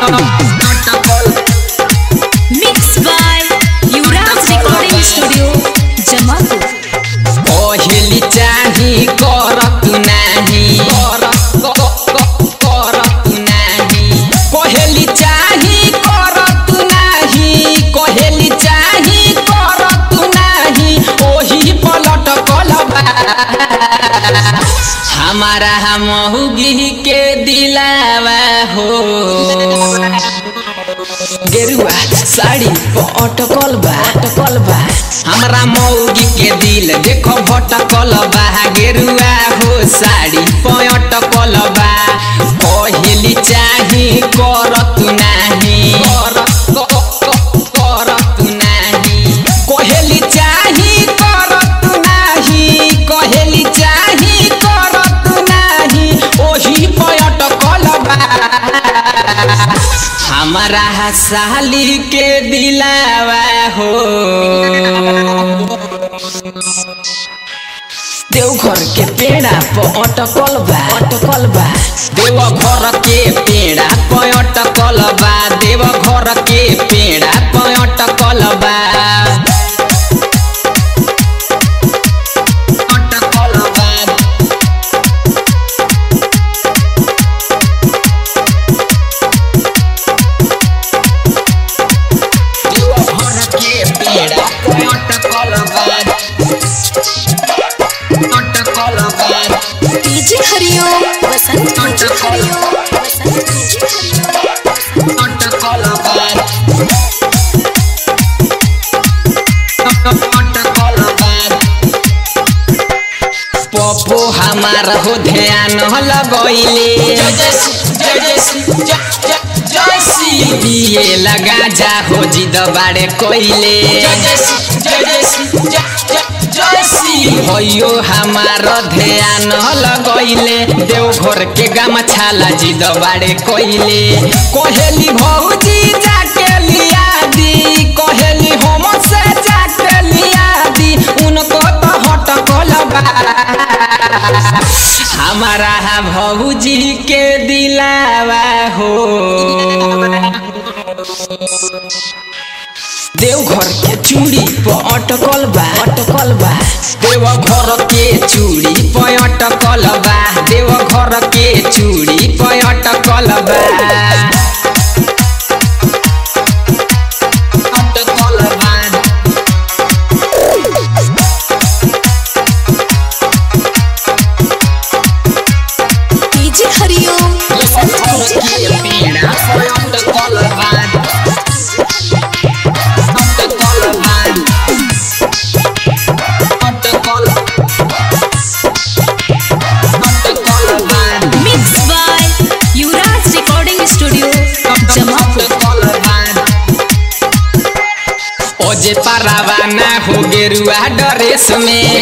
अटकल Mixed by Yuvraj Recording Studio, Jamalpur. पहली चाही करत नाही करत करत नाही पहली चाही करत नाही कहली चाही करत नाही ओही पलट कलबा हमारा हमहुगी के दिलावा हो गेरुआ साड़ी पर अटकल बा अटकल बा हमरा मौगी के दिल देखो भटकल बा गेरुआ हो साड़ी पर अटकल बा पहली चाही करत नाही करत करत नाही कहली चाही करत नाही कहली चाही करत नाही ओही पर अटकल बा हमारा साली के दिलावा हो देवघर के पेड़ा पर अटकल बा अटकल बा देवघर के पेड़ा पर अटकल बा देवघर के पेड़ा पर अटकल बा अटकल बा देवघर के पेड़ा पर अटकल बा अटकल बा DJ Hariom, Vasant DJ Hariom, Vasant DJ Hariom. अटकल बा अटकल बा पप्पो हमार हो ध्यान लगैले दिए लगा जा हो जिद बारे कोइले भयो हमार ध्यान लगैले देवघर के गमछाला जिद बारे कोइले कोहेली भौजी जाके लिया दी कोहेली हम से जाके लिया दी उनको तो हटकल बा हमारा भौजी के दिलावा हो देवघर के चूड़ी पर अटकल बा अटकल बा देवघर के चूड़ी पर अटकल बा देवघर के चूड़ी पर अटकल बा अटकल बा DJ Hariom, Vasant DJ Hariom. Mixed by Yuvraj Recording Studio, Jamalpur. ओजे पारावाना हो गेरुआ ड्रेस में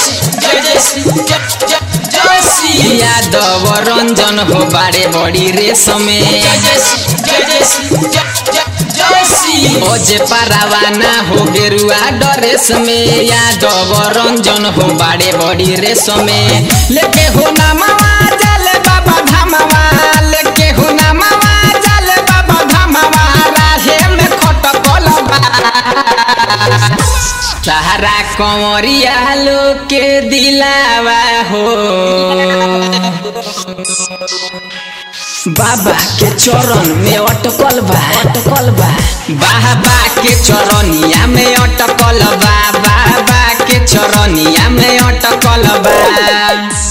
यादव रंजन हो बारे बड़ी रेस में ओजे पारावाना हो गेरुआ ड्रेस में यादव रंजन हो बारे बड़ी रेस में लेके हो नामावा जले बाबा धामावा लेके हो नामावा जले बाबा धामावा राहे में खटकल बा सहारा कंवरिया लोग के दिलावा हो बाबा के चरण में अटकल बा अटकल बा बाबा के चरनिया में अटकल बा बाबा के चरनिया में अटकल बा